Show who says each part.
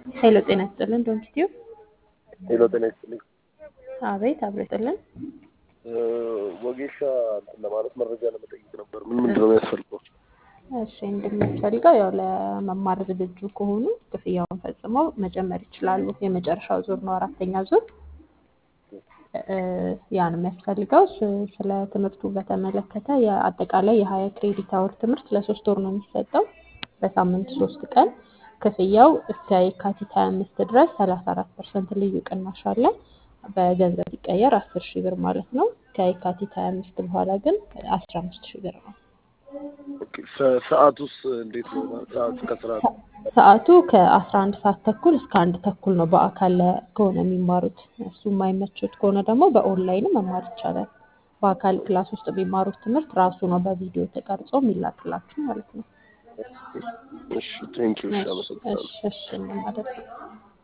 Speaker 1: ሄሎ ጤና ይስጥልን ዶንኪቲዩ
Speaker 2: ሄሎ ጤና ይስጥልኝ።
Speaker 1: አቤት አብሮ ይስጥልን
Speaker 2: ወጌሻ እንትን ለማለት መረጃ ለመጠየቅ ነበር። ምን ምንድን ነው የሚያስፈልገው?
Speaker 1: እሺ እንደሚያስፈልገው ያው ለመማር ዝግጁ ከሆኑ ክፍያውን ፈጽመው መጀመር ይችላሉ። የመጨረሻው ዙር ነው አራተኛ ዙር እ ያ ነው የሚያስፈልገው። ስ- ስለ ትምህርቱ በተመለከተ የአጠቃላይ የሀያ ክሬዲት አወር ትምህርት ለሶስት ወር ነው የሚሰጠው በሳምንት ሶስት ቀን ክፍያው እስከ የካቲት ሀያ አምስት ድረስ ሰላሳ አራት ፐርሰንት ልዩ ቅናሽ አለ። በገንዘብ ሲቀየር አስር ሺህ ብር ማለት ነው። ከየካቲት ሀያ አምስት በኋላ ግን አስራ አምስት ሺህ ብር ነው።
Speaker 2: ኦኬ፣ ሰ- ሰዓቱስ እንዴት ነው? ሰዓት ከስራ
Speaker 1: ሰዓቱ ከአስራ አንድ ሰዓት ተኩል እስከ አንድ ተኩል ነው በአካል ለ- ከሆነ የሚማሩት። እሱ የማይመቹት ከሆነ ደግሞ በኦንላይን መማር ይቻላል። በአካል ክላስ ውስጥ የሚማሩት ትምህርት ራሱ ነው በቪዲዮ ተቀርጾ የሚላክላችሁ ማለት ነው።
Speaker 2: እሺ፣ ቴንኪው። እሺ፣
Speaker 1: እሺ
Speaker 2: አመሰግናለሁ።
Speaker 1: እሺ እሺ እንደማደርግ